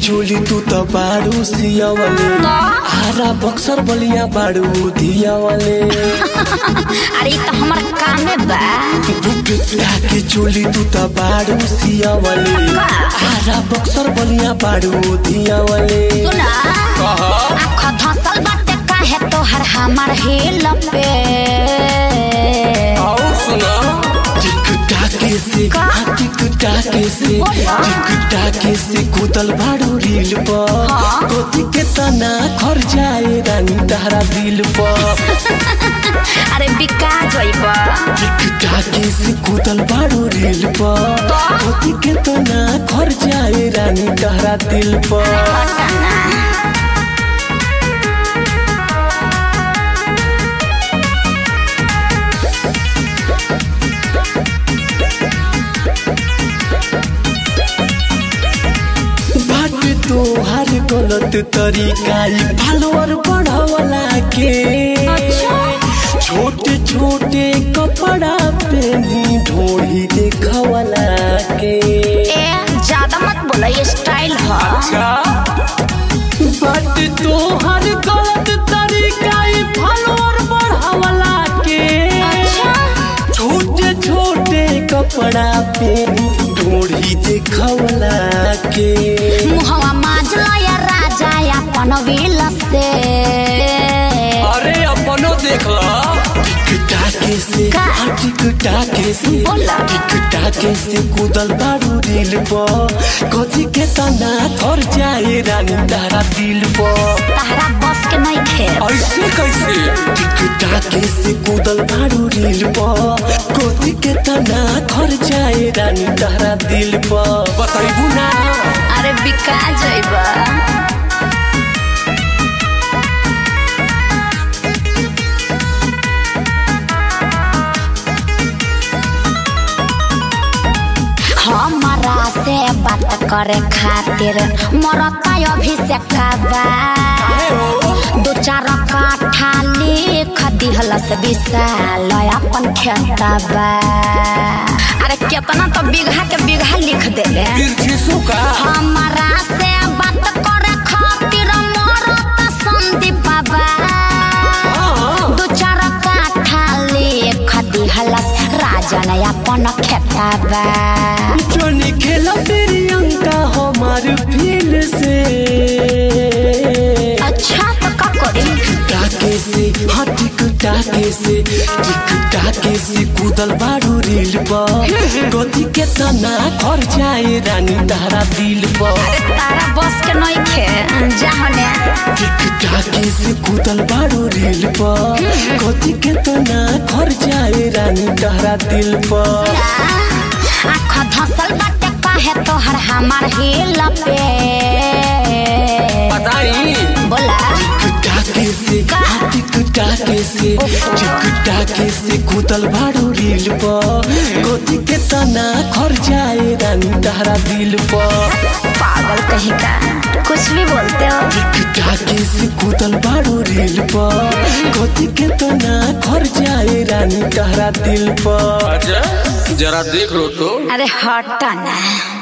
चोली तू त बारू सियावले आरा बक्सर बलिया बारू दियावले अरे इ त हमर कामे बा बुकटा के चोली तू त बारू सियावले आरा बक्सर बलिया बारू दियावले सुना आँख धसल बाटे काहे तोहर हमर हिल पे और सुना टिक टाके से का? हाँ, टिक टाके से बोला। टिक टाके से कूदल बारू रील पर हाँ। कोती के तना खर जाए रानी तारा दिल पर अरे बिका जइब टिक टाके से कूदल बारू रील पर कोती के तना खर जाए रानी तारा दिल पर बाट तो हर गलत तरीका ई फॉलोअर बढ़ावला के छोटे छोटे कपड़ा पहनी ढोड़ी देखवला के ए ज्यादा मत बोला ये स्टाइल ह बाट तो हर गलत तरीका ई फॉलोअर बढ़ावला के छोटे छोटे कपड़ा पहनी ढोड़ी देखवला के मुहवा माजला या राजा या पनवील से अरे अपनो देख ला टिक टाके से का? हाँ, टिक टाके से बोला। टिक टाके से कूदल बारू दिल पर कथी के तना थर जाए रानी तारा दिल पर तहरा बस के नहीं खेल ऐसे कैसे टिक टाके से कूदल बारू दिल पर कथी के तना थर जाए रानी तारा दिल पर बताइबू ना अरे बिका जइब हमारा से बात करे खातिर मरता अभिषेक बा दो चार काठा लिख दिहलस विशाल अपन खेतबा अरे केतना तो बीघा के बीघा लिख देले बिरजिसु का हमारा से बात करे खातिर मरत संदीप बाबा दो चार काठा लिख दिहलस राजन अपन खेतबा जोनी खेला तेरी अंका हमार फील से अच्छा तो का करी टाके से हाँ टिक टाके से टिक टाके से कूदल बारू रील पर गति के तना घर जाए रानी तारा दिल पर तारा बस के नहीं खे जाने टिक टाके से कूदल बारू रील पर गति के तना घर जाए रानी तारा दिल पर आँख धसल बाटे काहे तोहर हमार हिल पे बताई बोला टिक टाके से हाँ, टिक टाके से टिक टाके से कूदल बारू रील पर गति के तना घर जाए रानी तारा दिल पर पागल कहीं का कुछ भी बोलते हो टिक टाके से कूदल बारू रील पर गति के तना घर जाए रानी तारा दिल पर जरा देख लो तो अरे हटा ना